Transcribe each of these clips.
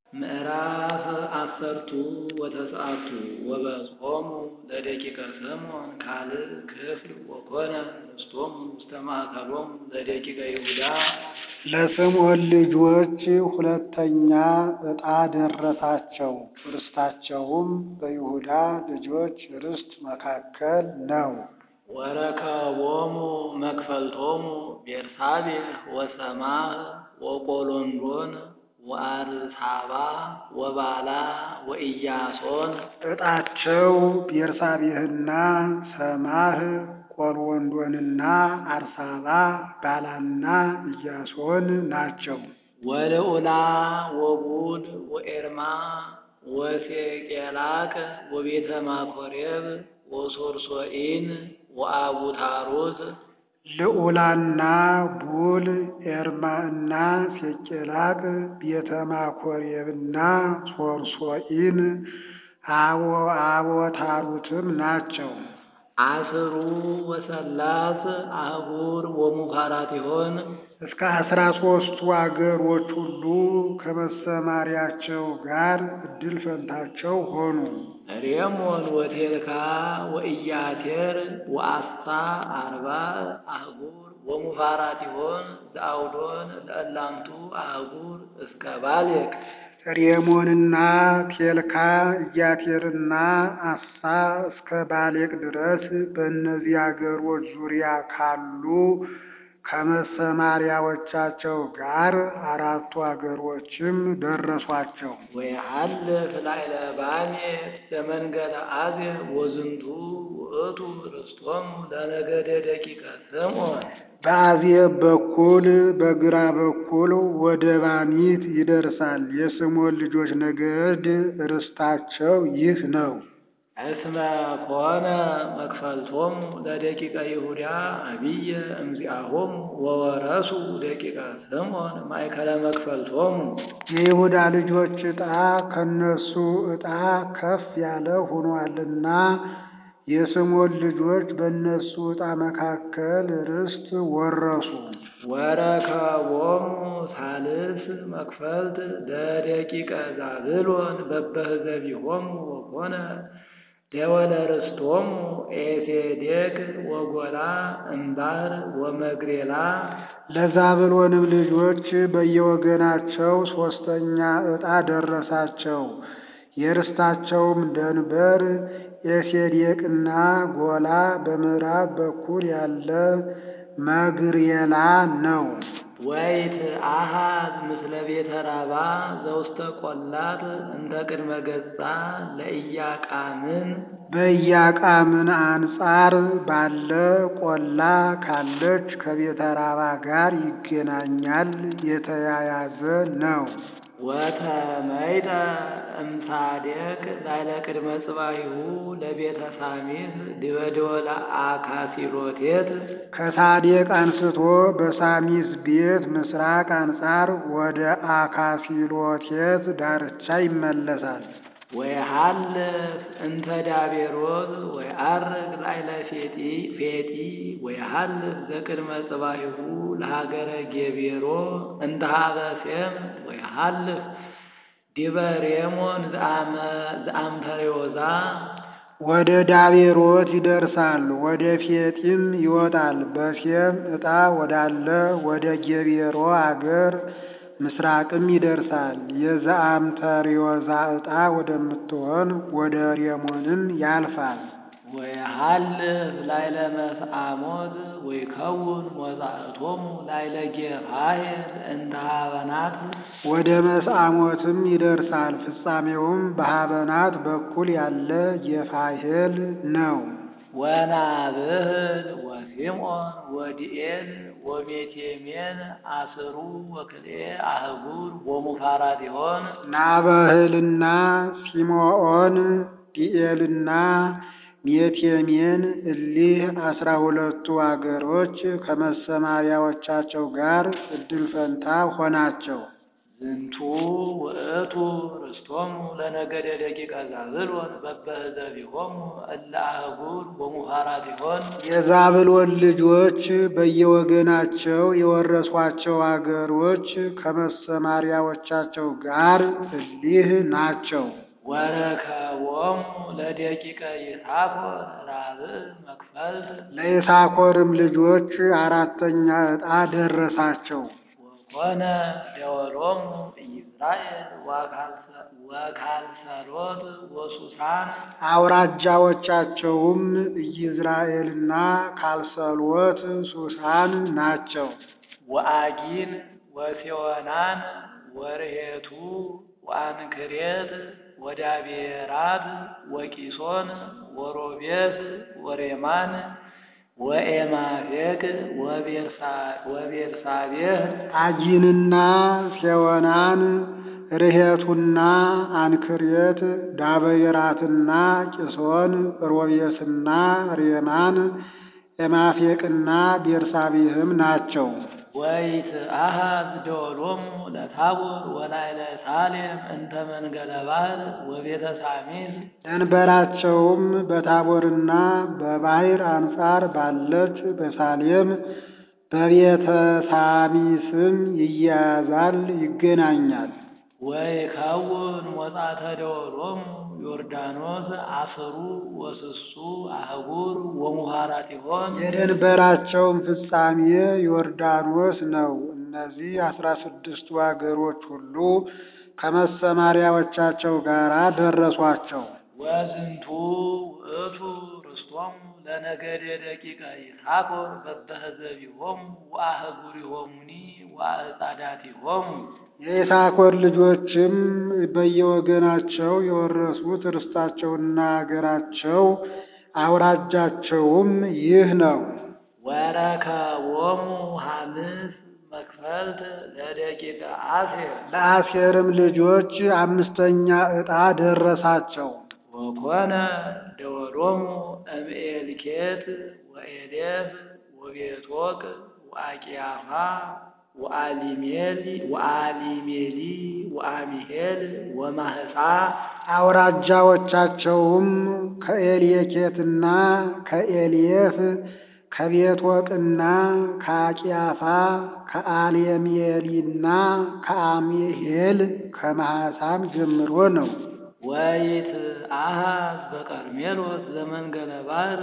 ምዕራፍ አሰርቱ ወተስዓቱ ወበጽሖሙ ለደቂቀ ስምዖን ካልእ ክፍል ወኮነ ርስቶሙ ውስተ ማእከሎሙ ለደቂቀ ይሁዳ። ለስምዖን ልጆች ሁለተኛ ዕጣ ደረሳቸው። ርስታቸውም በይሁዳ ልጆች ርስት መካከል ነው። ወረከቦሙ መክፈልቶሙ ቤርሳቤህ ወሰማህ ወቆሎንዶን ወአርሳባ ወባላ ወኢያሶን። ዕጣቸው ቤርሳቤህና ሰማህ ቆልወንዶንና አርሳባ ባላና ኢያሶን ናቸው። ወልዑላ ወቡል ወኤርማ ወሴቄላቅ ወቤተ ማኮሬብ ወሶርሶኢን ወአቡታሩት ልዑላና ቡል ኤርማ እና ሴቄላቅ ቤተ ማኮሬብና ሶርሶኢን አቦ አቦታሩትም ናቸው። አስሩ ወሰላስ አህጉር ወሙካራቲሆን እስከ አስራ ሦስቱ አገሮች ሁሉ ከመሰማሪያቸው ጋር እድል ፈንታቸው ሆኑ። ሬሞን ወቴልካ ወኢያቴር ወአስታ አርባዕ አህጉር ወሙፋራቲሆን ዘአውዶን ለእላምቱ አህጉር እስከ ባሌቅ ሬሞንና ቴልካ ኢያቴርና አሳ እስከ ባሌቅ ድረስ በእነዚህ አገሮች ዙሪያ ካሉ ከመሰማሪያዎቻቸው ጋር አራቱ አገሮችም ደረሷቸው። ወየሐልፍ ላዕለ ባኔ ዘመንገለ አዜብ ወዝንቱ ውእቱ ርስቶሙ ለነገደ ደቂቀ ስምዖን። በአዜብ በኩል በግራ በኩል ወደ ባኒት ይደርሳል። የስምዖን ልጆች ነገድ ርስታቸው ይህ ነው። እስመ ኮነ መክፈልቶሙ ለደቂቀ ይሁዳ አብየ እምዚአሆሙ ወወረሱ ደቂቀ ስምዖን ማእከለ መክፈልቶሙ። የይሁዳ ልጆች ዕጣ ከነሱ ዕጣ ከፍ ያለ ሆኗልና የስምዖን ልጆች በእነሱ ዕጣ መካከል ርስት ወረሱ። ወረከቦሙ ሳልስ መክፈልት ለደቂቀ ዛብሎን በበህዘቢሆሙ ወኮነ ደወለ ርስቶሙ ኤሴዴቅ ወጎላ እምባር ወመግሬላ። ለዛብሎንም ልጆች በየወገናቸው ሦስተኛ ዕጣ ደረሳቸው። የርስታቸውም ደንበር ኤሴዴቅና ጎላ በምዕራብ በኩል ያለ መግሬላ ነው። ወይት አሃዝ ምስለ ቤተ ራባ ዘውስተ ቆላት እንተ ቅድመ ገጻ ለኢያቃምን በኢያቃምን አንጻር ባለ ቆላ ካለች ከቤተ ራባ ጋር ይገናኛል፣ የተያያዘ ነው። ወተመይጠ እምሳዴቅ ላዕለ ቅድመ ጽባሂሁ ለቤተ ሳሚስ ዲበ ደወለ አካሲሎቴት ከሳዴቅ አንስቶ በሳሚስ ቤት ምስራቅ አንጻር ወደ አካሲሎቴት ዳርቻ ይመለሳል። ወየሐልፍ እንተ ዳቤሮት ወየዐርግ ላዕለ ፌጢ ፌጢ ወየሐልፍ ዘቅድመ ጽባሂሁ ለሀገረ ጌቤሮ እንተ ሀበ ሴም ወየሐልፍ ዲበ ሬሞን ዘአምፐሬዎዛ ወደ ዳቤሮት ይደርሳል፣ ወደ ፌጢም ይወጣል። በሴም ዕጣ ወዳለ ወደ ጌቤሮ አገር ምስራቅም ይደርሳል። የዘአምተሪዮዛ ዕጣ ወደምትሆን ወደ ሬሞንም ያልፋል። ወየሐልፍ ላዕለ መስአሞት ወይከውን ሞጻእቶሙ ላዕለ ጌፋሄር እንተ ሀበናት ወደ መስአሞትም ይደርሳል። ፍጻሜውም በሀበናት በኩል ያለ ጌፋሄል ነው። ወናብህል ወሲምዖን ወዲኤል ወሜቴሜን አስሩ ወክልኤ አህጉር ወሙፋራቲሆን ናበህልና ሲምዖን ዲኤልና ሜቴሜን እሊህ አስራ ሁለቱ አገሮች ከመሰማሪያዎቻቸው ጋር እድል ፈንታ ሆናቸው። ዝንቱ ውእቱ ርስቶሙ ለነገደ ደቂቀ ዛብሎን በበህዘቢሆሙ እለ አህጉር ወሙሃራቲሆን የዛብሎን ልጆች በየወገናቸው የወረሷቸው አገሮች ከመሰማሪያዎቻቸው ጋር እሊህ ናቸው። ወረከቦሙ ለደቂቀ ይሳኮር ራብዕ መክፈልት ለይሳኮርም ልጆች አራተኛ ዕጣ ደረሳቸው። ወኮነ ደወሎሙ ኢይዝራኤል ወካልሰሎት ወሱሳን አውራጃዎቻቸውም ኢይዝራኤልና ካልሰሎት ሱሳን ናቸው። ወአጊን ወሴዎናን ወርሄቱ ወአንክሬት ወዳቤራት ወቂሶን ወሮቤት ወሬማን ወኤማፌቅ ወቤርሳቤህ አጊንና ሴዎናን ርሄቱና አንክሬት ዳበየራትና ቂሶን ሮቤስና ሬማን ኤማፌቅና ቤርሳቤህም ናቸው። ወይትአሐዝ ደወሎሙ ለታቦር ወላዕለ ሳሌም እንተ መንገለ ባሕር ወቤተ ሳሚስ ደንበራቸውም በታቦርና በባሕር አንጻር ባለች በሳሌም በቤተ ሳሚስም ይያያዛል፣ ይገናኛል። ወይከውን ሞጻተ ደወሎሙ ዮርዳኖስ አስሩ ወስሱ አህጉር ወሙሃራቲሆን የደንበራቸውም ፍጻሜ ዮርዳኖስ ነው። እነዚህ አስራ ስድስቱ አገሮች ሁሉ ከመሰማሪያዎቻቸው ጋር ደረሷቸው። ወዝንቱ ውእቱ ርስቶሙ ለነገደ ደቂቀ ይሳኮር በበህዘቢሆሙ ወአህጉሪሆሙኒ ወአዕጻዳቲሆሙ የይሳኮር ልጆችም በየወገናቸው የወረሱት ርስታቸውና አገራቸው አውራጃቸውም ይህ ነው። ወረከቦሙ ሐምስ መክፈልት ለደቂቀ አሴር ለአሴርም ልጆች አምስተኛ ዕጣ ደረሳቸው። ወኮነ ደወሎሙ እምኤልኬት ወኤሌፍ ወቤቶቅ ወአቂያፋ ወአሊሜሊ ወአሊሜሊ ወአሚሄል ወማህፃ አውራጃዎቻቸውም ከኤልየኬትና ከኤልየፍ ከቤትወቅና ከአቂያፋ ከአሌሜሊና ከአሚሄል ከማህሳም ጀምሮ ነው። ወይትአሐዝ በቀርሜሎስ ዘመንገለ ባሕር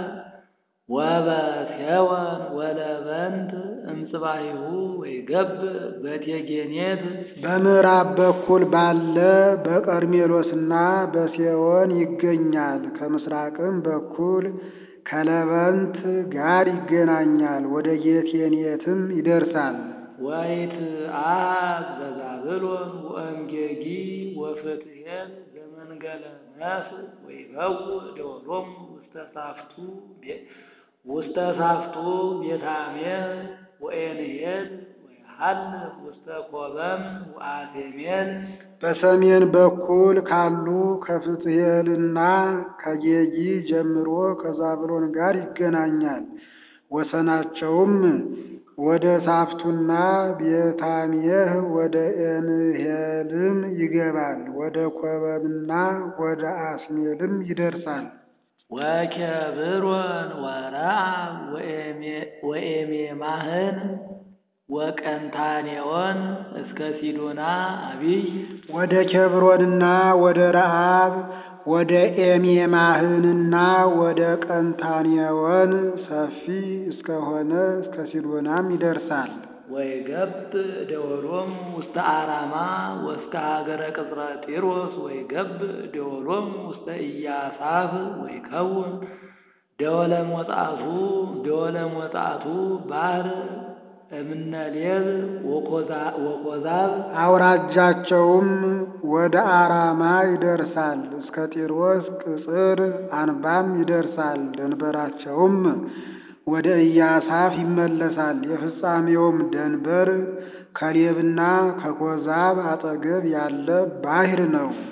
ወበሴወን ወለበንት እምጽባሂሁ ወይገብእ በቴጌኔት በምዕራብ በኩል ባለ በቀርሜሎስና በሴዎን ይገኛል። ከምስራቅም በኩል ከለበንት ጋር ይገናኛል። ወደ ጌቴኔትም ይደርሳል። ወይትአሐዝ በዛብሎን ወእምጌጊ ወፍትሔል ዘመንገለ ነስ ወይበውእ ደወሎሙ ውስተ ሳፍቱ ውስተ ሳፍቱ ቤታሜል ወኤንሄል ወይሐልፍ ውስተ ኮበም ወአሴሜል በሰሜን በኩል ካሉ ከፍትሔልና ከጌጊ ጀምሮ ከዛብሎን ጋር ይገናኛል። ወሰናቸውም ወደ ሳፍቱና ቤታሜህ ወደ ኤንሄልም ይገባል። ወደ ኮበምና ወደ አስሜልም ይደርሳል። ወኬብሮን ወረአብ ወኤሜማህን ወቀንታኔዎን እስከ ሲዶና አቢይ ወደ ኬብሮንና ወደ ረአብ ወደ ኤሜማህንና ወደ ቀንታኔዎን ሰፊ እስከሆነ እስከ ሲዶናም ይደርሳል። ወይገብእ ደወሎሙ ውስተ አራማ ወእስከ ሀገረ ቅጽረ ጢሮስ ወይገብእ ደወሎሙ ውስተ ኢያሳፍ ወይከውን ደወለ ሞጣቱ ደወለ ሞጣቱ ባህር እምነሌብ ወኮዛብ አውራጃቸውም ወደ አራማ ይደርሳል፣ እስከ ጢሮስ ቅጽር አንባም ይደርሳል። ደንበራቸውም ወደ ኢያሳፍ ይመለሳል። የፍጻሜውም ደንበር ከሌብና ከኮዛብ አጠገብ ያለ ባሕር ነው።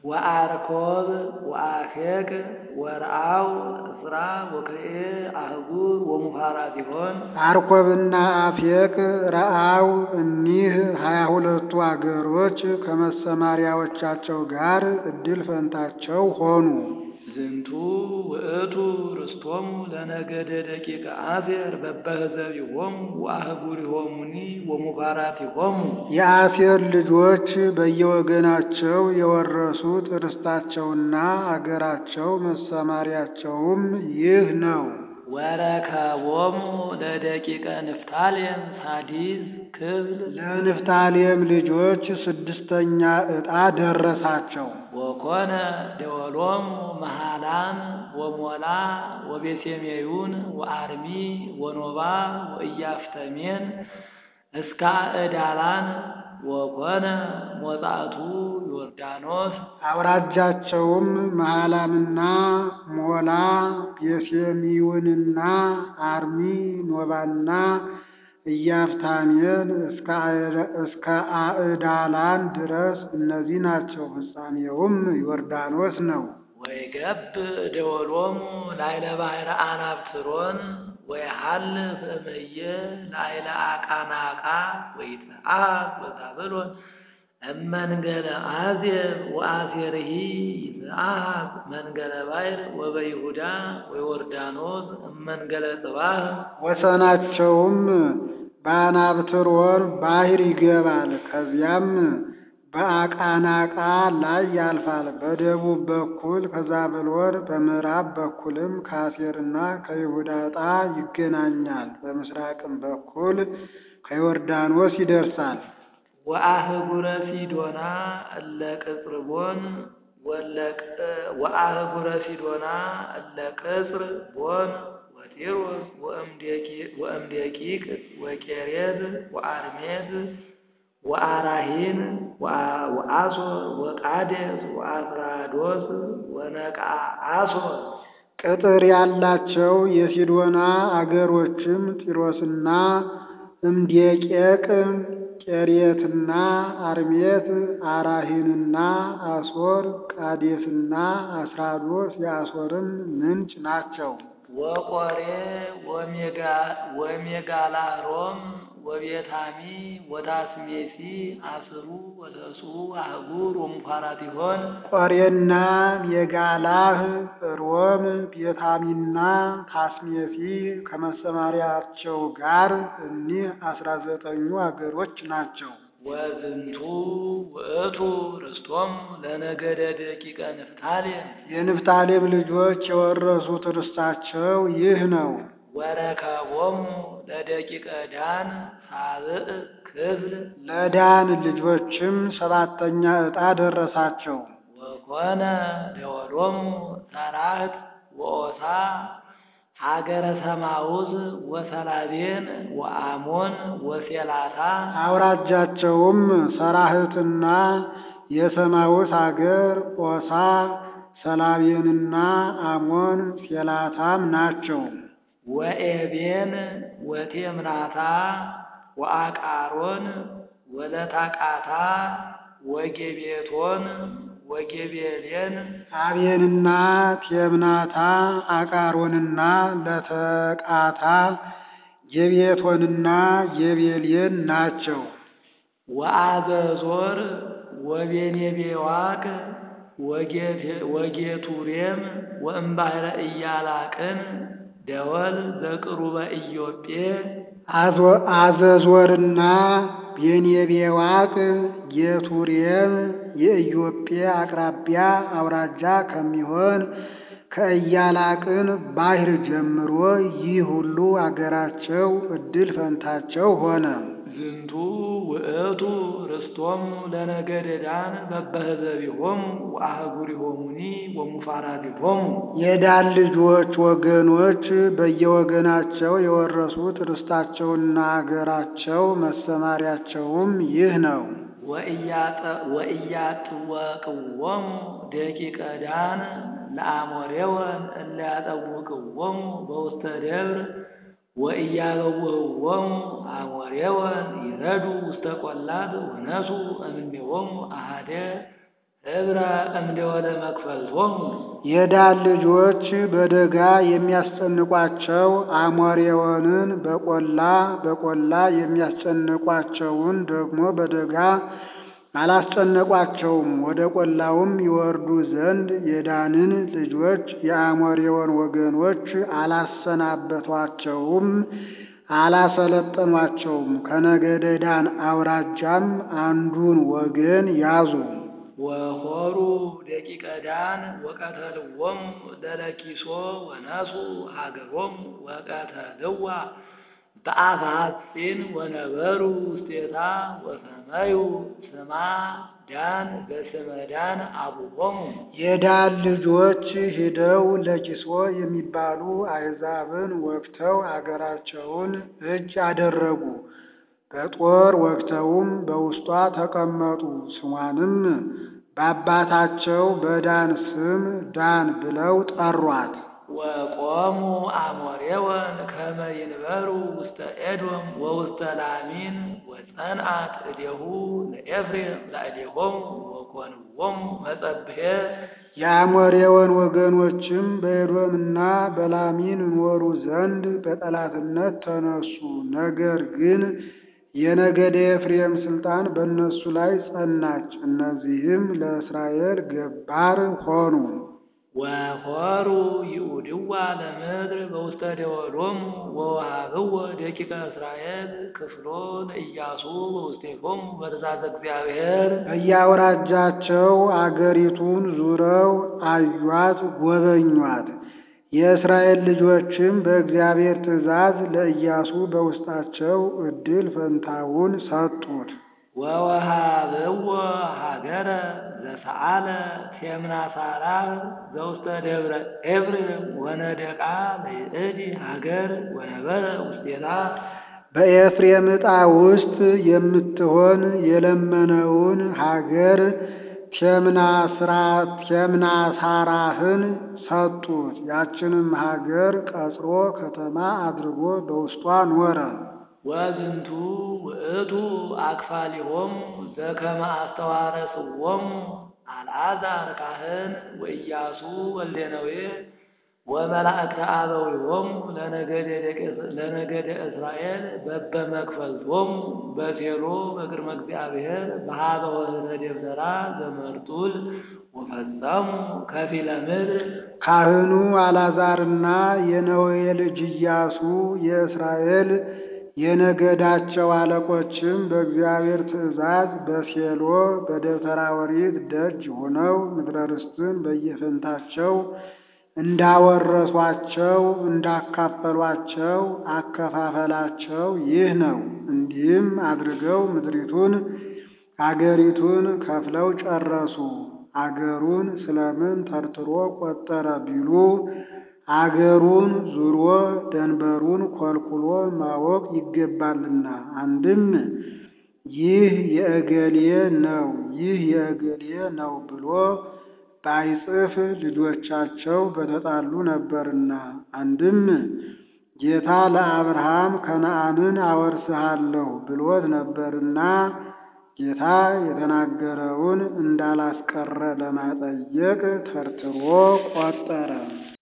ወአርኮብ ወአፌቅ ወርአው እስራ ወክልኤ አህጉር ወሙፋራቲሆን አርኮብና አፌቅ ረአው እኒህ ሀያ ሁለቱ አገሮች ከመሰማሪያዎቻቸው ጋር እድል ፈንታቸው ሆኑ። ዝንቱ ውእቱ ርስቶሙ ለነገደ ደቂቀ አሴር በበህዘቢሆሙ ወአህጉሪሆሙኒ ወሙፋራቲሆሙ የአሴር ልጆች በየወገናቸው የወረሱት ርስታቸውና አገራቸው መሰማሪያቸውም ይህ ነው። ወረከቦሙ ለደቂቀ ንፍታሌም ሳዲስ ክብል ለንፍታሌም ልጆች ስድስተኛ ዕጣ ደረሳቸው። ወኮነ ደወሎሙ መሃላን ወሞላ ወቤሴሜዩን ወአርሚ ወኖባ ወኢያፍተሜን እስከ ዕዳላን ወኮነ ሞጻቱ ዮርዳኖስ አውራጃቸውም መሃላምና ሞላ ቤሴሚውንና አርሚ ኖባና ኢያፍታሜን እስከ አዕዳላን ድረስ እነዚህ ናቸው። ፍጻሜውም ዮርዳኖስ ነው። ወይገብ ደወሎሙ ላይለ ባሕረ አናብትሮን ወይሃልፍ እምየ ላይለ አቃናቃ ወይትአብ ወዛብሎን እመንገለ አዜብ ወአሴርሂ ይትአብ መንገለ ባሕር ወበይሁዳ ወዮርዳኖስ እመንገለ ጽባህ ወሰናቸውም በአናብትሮን ባሕር ይገባል። ከዚያም በአቃናቃ ላይ ያልፋል። በደቡብ በኩል ከዛብሎን በምዕራብ በኩልም ከአሴርና ከይሁዳ ዕጣ ይገናኛል። በምስራቅም በኩል ከዮርዳኖስ ይደርሳል። ወአህጉረ ሲዶና እለ ቅጽርቦን ወአህጉረ ሲዶና እለ ቅጽር ቦን ወጢሮስ ወእምዴቂቅ ወቄሬዝ ወአርሜዝ ወአራሂን ወአሶር ወቃዴስ ወአስራዶስ ወነቃ አሶር ቅጥር ያላቸው የሲዶና አገሮችም ጢሮስና እምዴቄቅ ቄሬትና አርሜት አራሂንና አሶር ቃዴስና አስራዶስ የአሶርም ምንጭ ናቸው። ወቆሬ ወሜጋላሮም ወቤታሚ ወታስሜሲ አስሩ ወተሱ አህጉር ወሙፋራቲሆን ቆሬና ሜጋላህ ሮም ቤታሚና ታስሜሲ ከመሰማሪያቸው ጋር እኒህ አስራ ዘጠኙ አገሮች ናቸው። ወዝንቱ ውእቱ ርስቶም ለነገደ ደቂቀ ንፍታሌም የንፍታሌም ልጆች የወረሱት ርስታቸው ይህ ነው። ወረከቦሙ ለደቂቀ ዳን ሳብዕ ክፍል ለዳን ልጆችም ሰባተኛ ዕጣ ደረሳቸው። ወኮነ ደወሎሙ ሰራህት ወኦሳ ሀገረ ሰማውዝ ወሰላቤን ወአሞን ወሴላታ አውራጃቸውም ሰራህትና የሰማውስ አገር ኦሳ፣ ሰላቤንና አሞን ሴላታም ናቸው። ወኤቤን ወቴምናታ ወአቃሮን ወለታቃታ ወጌቤቶን ወጌቤሌን አቤንና ቴምናታ አቃሮንና ለተቃታ ጌቤቶንና ጌቤሌን ናቸው። ወአዘዞር ወቤኔቤዋቅ ወጌቱሬም ወእምባሕረ ኢያላቅን ደወል ዘቅሩበ ኢዮጴ አዘዞርና ቤኔቤዋቅ ጌቱሬም የኢዮጴ አቅራቢያ አውራጃ ከሚሆን ከኢያላቅን ባሕር ጀምሮ ይህ ሁሉ አገራቸው እድል ፈንታቸው ሆነ። ዝንቱ ውእቱ ርስቶሙ ለነገደ ዳን በበህዘቢሆሙ ወአህጉሪሆሙኒ ወሙፋራቲሆሙ የዳን ልጆች ወገኖች በየወገናቸው የወረሱት ርስታቸውና አገራቸው መሰማሪያቸውም ይህ ነው። ወኢያጥወቅዎሙ ደቂቀ ዳን ለአሞሬወን እለ ያጠውቅዎሙ በውስተ ደብር ወኢያበውህዎሙ አሞሬወን ይረዱ ውስተ ቈላት ወነሱ እምኔሆሙ አሐደ እብረ እምደወለ መክፈልቶሙ የዳን ልጆች በደጋ የሚያስጨንቋቸው አሞሬዎንን በቆላ በቆላ የሚያስጨንቋቸውን ደግሞ በደጋ አላስጨነቋቸውም። ወደ ቆላውም ይወርዱ ዘንድ የዳንን ልጆች የአሞሬዎን ወገኖች አላሰናበቷቸውም፣ አላሰለጠኗቸውም። ከነገደ ዳን አውራጃም አንዱን ወገን ያዙ። ወሆሩ ደቂቀ ዳን ወቀተልዎሙ ለለኪሶ ወነሱ ሀገሮሙ ወቀተልዋ በአፈ ሐጺን ወነበሩ ውስቴታ ወሰመዩ ስማ ዳን በስመ ዳን አቡሆሙ የዳን ልጆች ሂደው ለኪሶ የሚባሉ አሕዛብን ወግተው አገራቸውን እጅ አደረጉ። በጦር ወግተውም በውስጧ ተቀመጡ። ስሟንም በአባታቸው በዳን ስም ዳን ብለው ጠሯት። ወቆሙ አሞሬወን ከመ ይንበሩ ውስተ ኤዶም ወውስተ ላሚን ወጸንአት እዴሁ ለኤፍሬም ላዕሌሆሙ ወኮንዎሙ መጸብሔ የአሞሬዎን ወገኖችም በኤዶምና በላሚን ይኖሩ ዘንድ በጠላትነት ተነሱ። ነገር ግን የነገደ ኤፍሬም ስልጣን በእነሱ ላይ ጸናች። እነዚህም ለእስራኤል ገባር ሆኑ። ወሆሩ ይኡድዋ ለምድር በውስተ ደወሎሙ ወወሃብዎ ደቂቀ እስራኤል ክፍሎ ለኢያሱ በውስቴቶሙ በትእዛዘ እግዚአብሔር በየአውራጃቸው አገሪቱን ዙረው አዩአት፣ ጎበኟት። የእስራኤል ልጆችም በእግዚአብሔር ትእዛዝ ለኢያሱ በውስጣቸው ዕድል ፈንታውን ሰጡት። ወወሃብዎ ሀገረ ዘሰአለ ቴምናሳራ ዘውስተ ደብረ ኤፍሬም ወነደቃ ለይእቲ ሀገር ወነበረ ውስቴታ በኤፍሬም ዕጣ ውስጥ የምትሆን የለመነውን ሀገር ቴምናሳራህን ሰጡት። ያችንም ሀገር ቀጽሮ ከተማ አድርጎ በውስጧ ኖረ። ወዝንቱ ውእቱ አክፋሊሆሙ ዘከመ አስተዋረስዎሙ አልዓዛር ካህን ወኢያሱ ወልደ ነዌ ወመላእክተ አበዊሆሙ ለነገደ እስራኤል በበመክፈልቶሙ በሴሎ በቅድመ እግዚአብሔር በሀበ ወህተ ደብተራ ዘመርጡል ወፈጸሙ ከፊለ ምድር ካህኑ አልዓዛርና የነዌ ልጅ ኢያሱ የእስራኤል የነገዳቸው አለቆችም በእግዚአብሔር ትእዛዝ በሴሎ በደብተራ ኦሪት ደጅ ሆነው ምድረ ርስትን በየፈንታቸው እንዳወረሷቸው እንዳካፈሏቸው አከፋፈላቸው ይህ ነው። እንዲህም አድርገው ምድሪቱን አገሪቱን ከፍለው ጨረሱ። አገሩን ስለምን ተርትሮ ቆጠረ ቢሉ አገሩን ዙሮ ደንበሩን ኮልኩሎ ማወቅ ይገባልና። አንድም ይህ የእገሌ ነው፣ ይህ የእገሌ ነው ብሎ ባይጽፍ ልጆቻቸው በተጣሉ ነበርና። አንድም ጌታ ለአብርሃም ከነዓንን አወርስሃለሁ ብሎት ነበርና ጌታ የተናገረውን እንዳላስቀረ ለማጠየቅ ተርትሮ ቆጠረ።